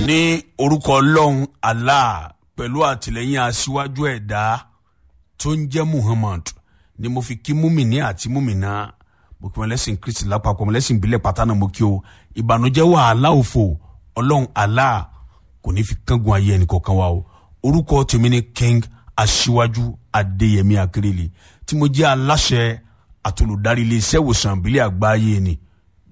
ní orúkọ ọlọ́run allah pẹ̀lú àtìlẹ́yìn aṣíwájú ẹ̀dá tó ń jẹ́ muhammad ni mo fi kí múmìnì àti múmìnà mo kí wọn lẹ́sìn kristi lápapọ̀ mo lẹ́sìn ìbílẹ̀ pátánà mo kí o ìbànújẹ́ wàhálà òfò ọlọ́run allah kò ní fi kángun ayé ẹnì kọ̀ọ̀kan wa o orúkọ tèmi ni king aṣíwájú adéyẹmí akérèlé tí mo jẹ́ aláṣẹ àtolùdarí iléeṣẹ́ ìwòsàn ìbílẹ̀ àgbáyé ni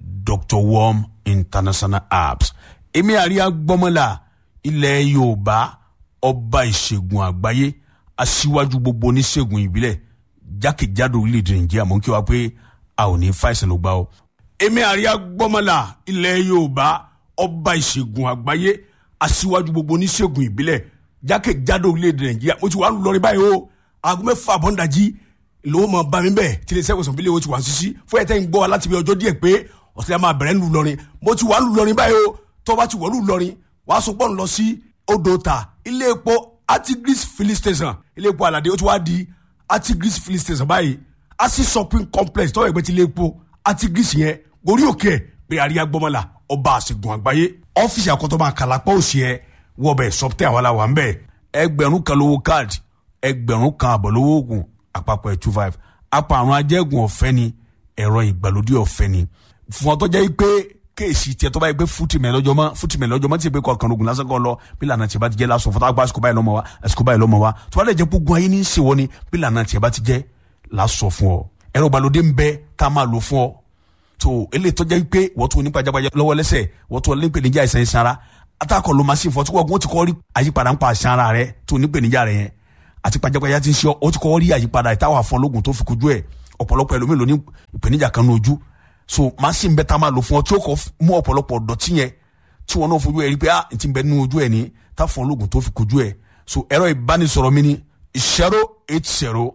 dr worm international apps èmi àríyá gbọ́mọlá ilẹ̀ yorùbá ọba ìṣègùn àgbáyé aṣíwájú gbogbo oníṣègùn ìbílẹ̀ jákèjádò orílẹ̀-èdè nàìjíríà mọ̀ kí wa pé a ò ní fàìsàn ló gbà o. èmi àríyá gbọ́mọlá ilẹ̀ yorùbá ọba ìṣègùn àgbáyé aṣíwájú gbogbo oníṣègùn ìbílẹ̀ jákèjádò orílẹ̀-èdè nàìjíríà mo ti wà lórí báyìí o aago mẹ́fà àbọ̀ǹdàjì lówó mọ̀ bá mi bẹ́ẹ̀ tí ilé iṣẹ́ ìwòsàn ìbílẹ̀ wo ti wà sísí fún ẹ̀tẹ́ ń gbọ́ wa láti bí ọjọ́ díẹ̀ pé ọ̀sẹ̀ yà máa bẹ̀rẹ̀ ń lu lọrin mo ti wà ń lu lọrin báyìí o tó bá ti wọ̀ lù lọrin wàá sọ pọ́n lọ sí odò ta ilé epo artigris filling station ilé epo alade ó ti wá di artigris filling station báyìí asi shopping complex tọ́wọ́ ẹgbẹ́ ti ilé epo artigris yẹn gorí òkè ẹ̀ pé àríyá gbọ́mọlá ọba àṣegun àgbáyé ọ́fíìsì àkọ́tọ́ba kàlápọ̀ òsì ẹ̀ wọ́ọ̀bẹ̀ sọ́pítẹ́ àwọn aláwa ń bẹ̀ ẹgbẹ̀rún kan lówó káàdì ẹgbẹ̀rún kan àbọ̀ lówó oògùn àpapọ̀ ẹ̀ two five apá àrùn ajẹ́gùn ọ̀fẹ́ ni ẹ̀rọ ìgbàlódé ọ̀fẹ́ ni fún ọtọ́ jẹ́ pé kéèsì tiẹ̀ tó bá yẹ pé fútìmẹ̀ lọ́jọ́ mọ́ fútìmẹ̀ lọ́jọ́ mọ́ tí ìpè kọ̀ọ̀kan ogun lásán kan lọ bí lànà tiẹ̀ bá ti jẹ́ lásán fọ́tà gba àsìkò báyìí lọ́mọ wa àsìkò báyìí lọ́mọ wa tó bá lè jẹ́ gbogbo ayé ní í ṣe wọ́n ni bí lànà tiẹ̀ bá ti jẹ́ lásọ fún ọ ẹ̀rọ ìgbàlódé ń bẹ tá a máa lò fún ọ tó eléyìí tó jẹ́ pé wọ́n tó nípa jábàjá lọ́wọ́ lẹ́sẹ̀ wọ́n tó nípèníjà ìsàn ìsàn ara atakọ̀ ló máa sì fọ́ tí wọ́n ti kọ́ rí àyípadà ń pa àṣà ara rẹ tó nípèníjà rẹ yẹn àti pajápajá ti ń ṣe ọ ti kọ́ rí àyípadà ìtawà fún ọlọ́gùn tó fi kojú ẹ̀ ọ̀pọ̀lọpọ̀ ẹlòmíì ló ní ìpèníjà kan ní ojú so machine bẹ́ẹ̀ tá a máa lò fún ọ tí ó kọ́ mú ọ̀pọ̀lọpọ̀ dọ̀tí yẹn tí wọn náà fojú ẹ rí pé ah ti bẹ nínú ojú ẹ ní tá fún ọlọ́gùn tó fi kojú ẹ so ẹ̀rọ ìbánisọ̀rọ̀ mi ni zero eight zero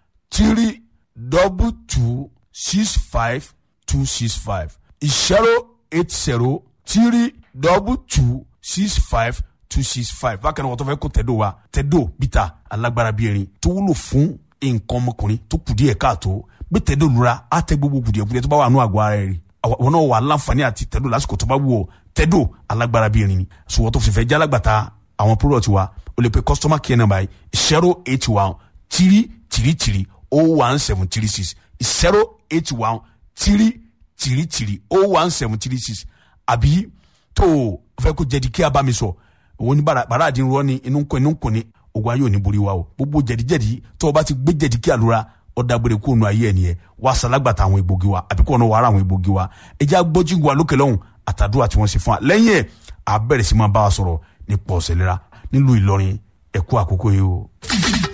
three double two six five two six five zero eight zero three double two six five two six five bákan náà wọ́n tó fẹ́ kó tẹ̀dó wa tẹ̀dó bíta alágbára bíi erin tó wúlò fún nǹkan ọmọkùnrin tó kù díẹ̀ káàtó gbé tẹ̀dó lura á tẹ gbogbo kùdìẹ̀kùdìẹ̀ tó bá wà nù àgọ́ ara rẹ̀ rí àwọn náà wà láǹfààní àti tẹ̀dó lásìkò tó bá wù ọ́ tẹ̀dó alágbára bíi erin ni sùwọ́n tó fìfẹ́ jálágbàtà àwọn product wa o lè pe customer care number yìí zero eight one three three three oh one seven three six zero eight one three three three oh one seven three six àbí tó o fẹ́ kó jẹ̀dí kí a bá mi sọ òun ní bàrà àdín rọ ni inú nkọ inú nkọ ni ogun ayé ò ní borí wa o gbogbo jẹ̀díjẹ̀dí tó o bá ti gbé jẹ̀dí kí àlùra ọ̀dàgbére kó nu ayé ẹ̀ nìyẹn wà sàlágbàtà àwọn egbògi wa àbí kó ọ̀nà wàrà àwọn egbògi wa ẹjẹ́ agbójú wa lókè lọ́hùn àtàdúrà tí wọ́n ṣe fún wa lẹ́yìn ẹ̀ àbẹ̀rẹ̀ sí máa bá wa sọ̀rọ̀ nípa ọ̀sẹ̀ lera nílùú Ìlọrin ẹ̀kú àkókò yìí o.